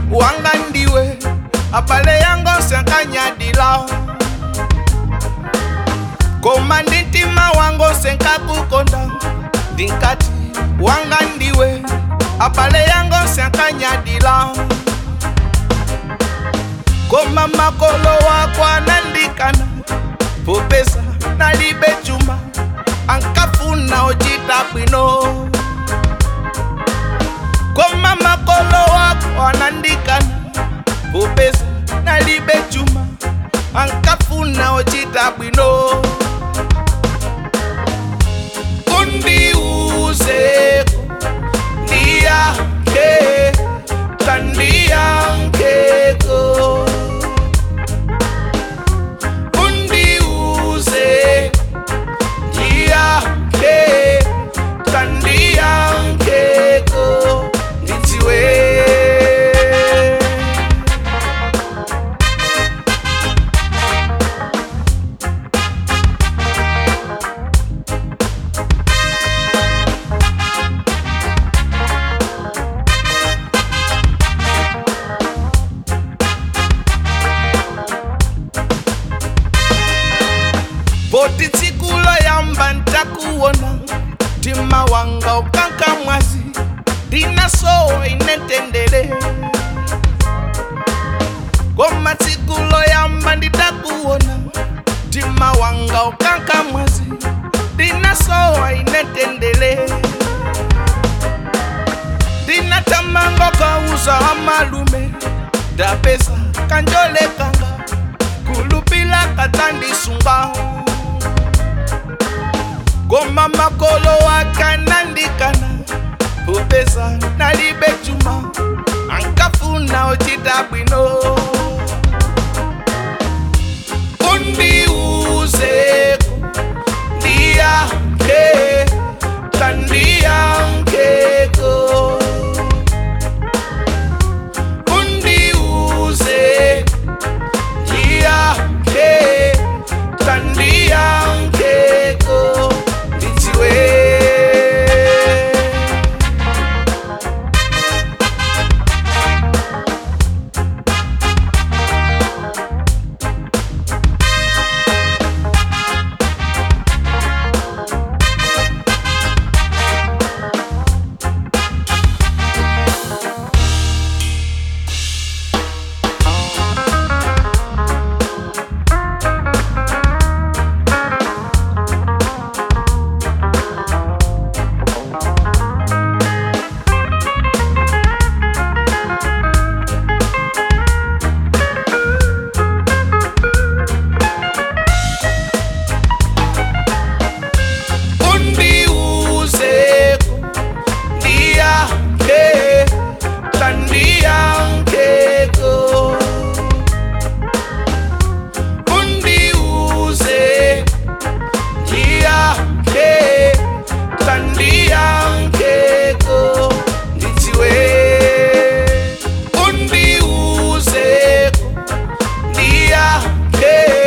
wanga ndiwe abale yango senkanyadila koma ndi mtima wango senkakukonda ndinkati wanga ndiwe abale yango senkanyadila koma makolo wako anandikana popesa nalibe chuma ankafuna ochita bwino koma makolo wako anandikana popesa nalibe chuma ankafuna ochita bwino undiuzeko ndiyake tandiyankeko undiuze ndiyake tandiyankeko ndidziwe poti tsikulo yamba ntakuona mtima wanga ukanka mwazi ndinasowa inetendele koma tsikulo yamba nditakuona mtima wanga ukanka mwazi ndinasowa inetendele ndinatamango kauza amalume ndapesa kanjolekanga kulupila katandisunga koma makolo wakanandikana popesa nalibe chuma ankafuna ochita bwino undiuzeko ndiyake tandiyankeko undiuze ndiyake tandiyankeko ndidziwe undiuzeko ndiyake tandiyankeko undiuze ndiyake tandiyankeko ndidziwe undiuzeko ndiyake